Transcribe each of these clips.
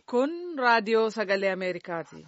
Kun raadiyoo sagalee Ameerikaati.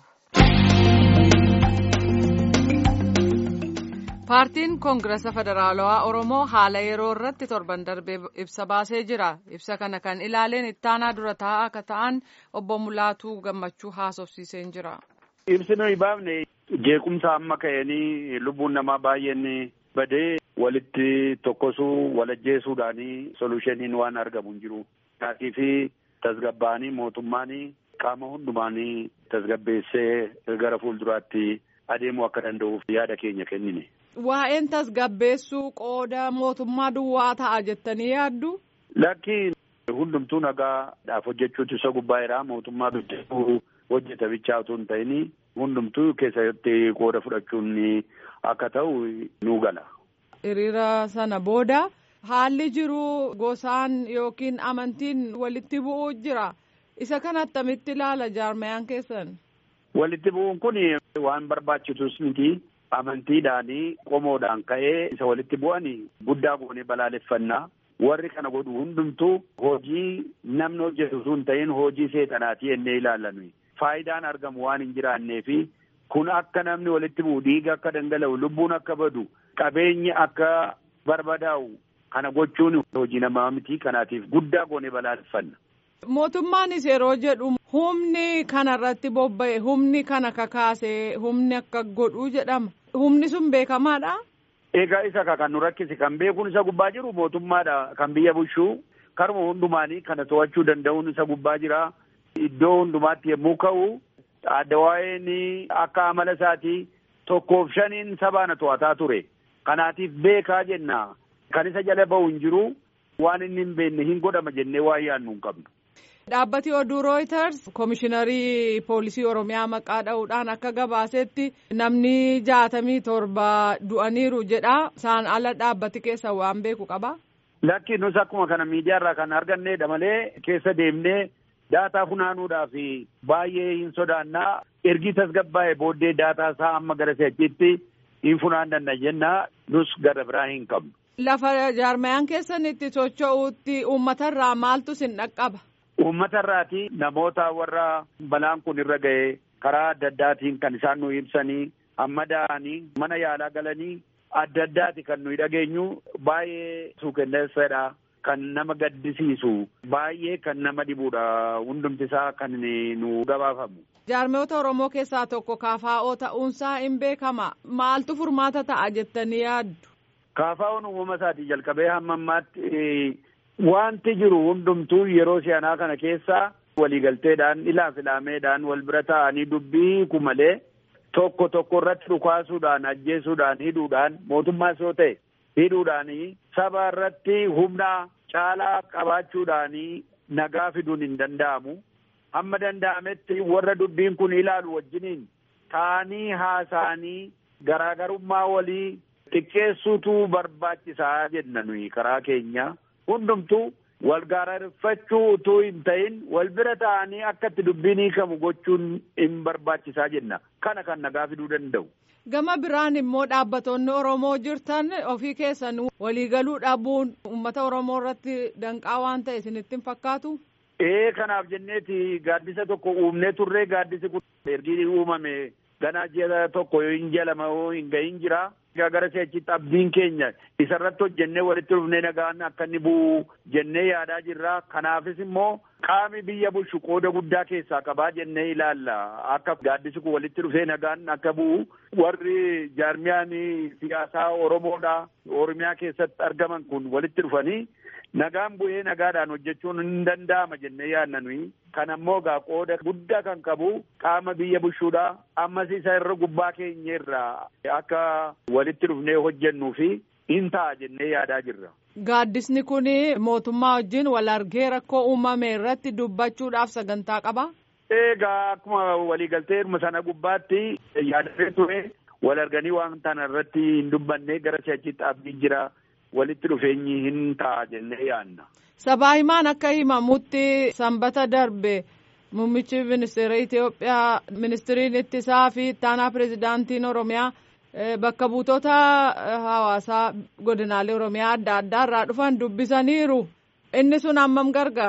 Paartiin Koongirasa Federaalawaa Oromoo haala yeroo irratti torban darbee ibsa baasee jira. Ibsa kana kan ilaaleen ittaanaa dura taa'aa akka ta'an obbo Mulaatuu Gammachuu haasofsiiseen jira. Ibsi nuyi baafne jeequmsa amma ka'anii lubbuun namaa baay'een badee walitti tokkosuu walajjeesuudhaanii solushiniin waan argamu hin jiru. Taatii fi tasgabbaanii mootummaanii qaama hundumaanii tasgabbeessee gara fuulduraatti adeemuu akka danda'uuf yaada keenya kennine. Waa'een tasgabbeessuu qooda mootummaa duwwaa ta'a jettanii yaaddu? Lakki hundumtuu nagaadhaaf hojjechuutu isa gubbaa mootummaa bidduu hojjeta bichaa otoo hin ta'in hundumtuu keessatti qooda fudhachuun akka ta'u nu gala. Hiriira sana booda haalli jiru gosaan yookiin amantiin walitti bu'uu jira. Isa kana attamitti ilaala jaarmayaan keessan? Walitti bu'uun kun waan barbaachisus miti. Amantiidhaanii qomoodhaan ka'ee isa walitti bu'an guddaa goonee balaaleffannaa. Warri kana godhu hundumtuu hojii namni hojjetu sun ta'in hojii seexanaatii jennee ilaallan. Faayidaan argamu waan hin jiraannee fi kun akka namni walitti bu'u dhiiga akka dhangala'u lubbuun akka badu qabeenyi akka barbadaa'u kana gochuun hojii namaa miti kanaatiif guddaa goonee balaaleffanna. Mootummaanis yeroo jedhu humni kanarratti bobba'e humni kana kakaase humni akka godhu jedhama. Humni sun beekamaadha. Egaa isa kan nu rakkisi kan beekuun isa gubbaa jiru mootummaadha kan biyya bulchuu karuma hundumaanii kana to'achuu danda'uun isa gubbaa jira. Iddoo hundumaatti yommuu ka'u adda waa'een akka amala isaatii tokkoof shaniin sabaana to'ataa ture. Kanaatiif beekaa jenna. Kan isa jala ba'u hin jiru waan inni hin beekne hin godhama jennee waa yaadnu hin qabnu. Dhaabbati oduu Reuters Komishiinarii Poolisii Oromiyaa maqaa dha'uudhaan akka gabaasetti namni jaatamii torba du'aniiru jedha. Isaan ala dhaabbati keessa waan beeku qaba. Lakki nus akkuma kana miidiyaarraa kan arganneedha malee keessa deemnee daataa funaanuudhaaf baay'ee hin sodaannaa. Ergi tasgabbaa'ee booddee daataa isaa amma gara si'achitti hin funaanna jennaa nus gara biraa hin qabnu. Lafa jaarmayaan keessan itti socho'uutti uummatarraa maaltu sin dhaqqaba? Uummata irraati namoota warra balaan kun irra ga'e karaa adda addaatiin kan isaan nu ibsanii amma da'anii mana yaalaa galanii adda addaati kan nuyi dhageenyu baay'ee suukenneessadha kan nama gaddisiisu baay'ee kan nama dhibudha hundumti isaa kan nu gabaafamu. Jaarmoota Oromoo keessaa tokko kaafaa'oo ta'uunsaa hin beekama maaltu furmaata ta'a jettanii yaaddu? Kaafaa'oon uumama isaatii jalqabee hamma ammaatti Wanti jiru hundumtuu yeroo si'anaa kana keessa waliigalteedhaan ilaaf ilaameedhaan wal bira taa'anii dubbii kumalee tokko tokko irratti dhukaasuudhaan ajjeesuudhaan hidhuudhaan mootummaas yoo ta'e hidhuudhaan saba irratti humna caalaa qabaachuudhaan nagaa fiduun hin danda'amu. Hamma danda'ametti warra dubbiin kun ilaalu wajjiniin taa'anii haasa'anii garaagarummaa walii xiqqeessuutu barbaachisaa jenna nuyi karaa keenya. hundumtuu wal gaararfachuu utuu hin ta'in wal bira ta'anii akka itti dubbiin hiikamu gochuun hin barbaachisaa jenna kana kan nagaa fiduu danda'u. Gama biraan immoo dhaabbattoonni Oromoo jirtan ofii keessan waliigaluu dhabuun uummata Oromoo irratti danqaa waan ta'e isinitti hin fakkaatu? Ee kanaaf jenneeti gaaddisa tokko uumnee turree gaaddisi kun ergi uumame ganaa ji'a tokko yoo hin jalama yoo hin gahin jira. gara si'achitti abdiin keenya isarratti hojjennee walitti dhufnee nagaan akka inni bu'u jennee yaadaa jirra. Kanaafis immoo qaami biyya bulchu qooda guddaa keessaa qabaa jennee ilaalla. Akka gaaddisi kun walitti dhufee nagaan akka bu'u warri jaarmiyaan siyaasaa Oromoodha. Oromiyaa keessatti argaman kun walitti dhufanii nagaan bu'ee nagaadhaan hojjechuun hin danda'ama jennee yaadna nuyi. Kan ammoo gaa qooda guddaa kan qabu qaama biyya bulchuudha. Ammas isa irra gubbaa keenya irraa akka walitti dhufnee hojjennuu fi hin ta'a jennee yaadaa jirra. Gaaddisni kun mootummaa wajjin wal argee rakkoo uumame irratti dubbachuudhaaf sagantaa qaba. Egaa akkuma waliigaltee sana gubbaatti yaadatee ture wal arganii waan kana irratti hin dubbanne gara si'achitti abdiin jira. walitti dhufeenyi hin ta'a jennee yaadna. Sabaa himaan akka himamutti sanbata darbe muummichi ministeera Itoophiyaa ministiriin ittisaa fi ittaanaa pirezidaantiin Oromiyaa bakka buutota hawaasaa godinaalee Oromiyaa adda addaa irraa dhufan dubbisaniiru. Inni sun hammam gargaara?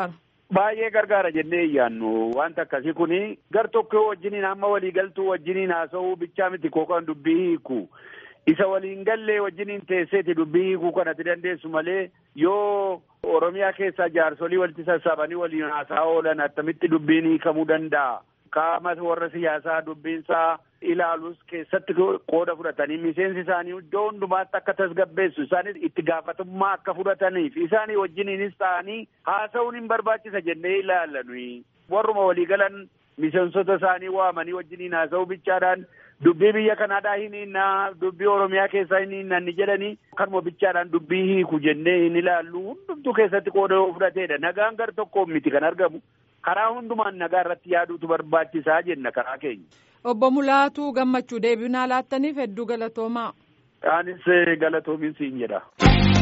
Baay'ee gargaara jennee iyyaannu wanta akkasii kuni gar tokko wajjiniin amma waliigaltuu wajjiniin haasa'uu bichaa miti kookaan dubbii hiiku. Isa waliin gallee wajjiniin teesseeti dubbii hiikuu kanatti dandeessu malee yoo Oromiyaa keessaa jaarsolii walitti sassaabanii waliin haasaa oolan attamitti dubbiin hiikamuu danda'a. Qaama warra siyaasaa dubbiinsaa ilaalus keessatti qooda fudhatanii miseensi isaanii iddoo hundumaatti akka tasgabbeessu isaanis itti gaafatamummaa akka fudhataniif isaanii wajjiniinis ta'anii haasa'uun hin barbaachisa jennee ilaallanui. Warruma waliigalan miseensota isaanii waamanii wajjiniin haasa'uu bichaadhaan dubbii biyya kanaadhaa hin hinnaa dubbii oromiyaa keessaa hin hinnaa ni jedhanii kanuma bichaadhaan dubbii hiiku jennee hin ilaallu hundumtuu keessatti qooda fudhateedha nagaan gar tokko miti kan argamu karaa hundumaan nagaa irratti yaaduutu barbaachisaa jenna karaa keenya. Obbo Mulaatu gammachuu deebinaa laattaniif hedduu galatoomaa. Anis galatoomin siin jedha.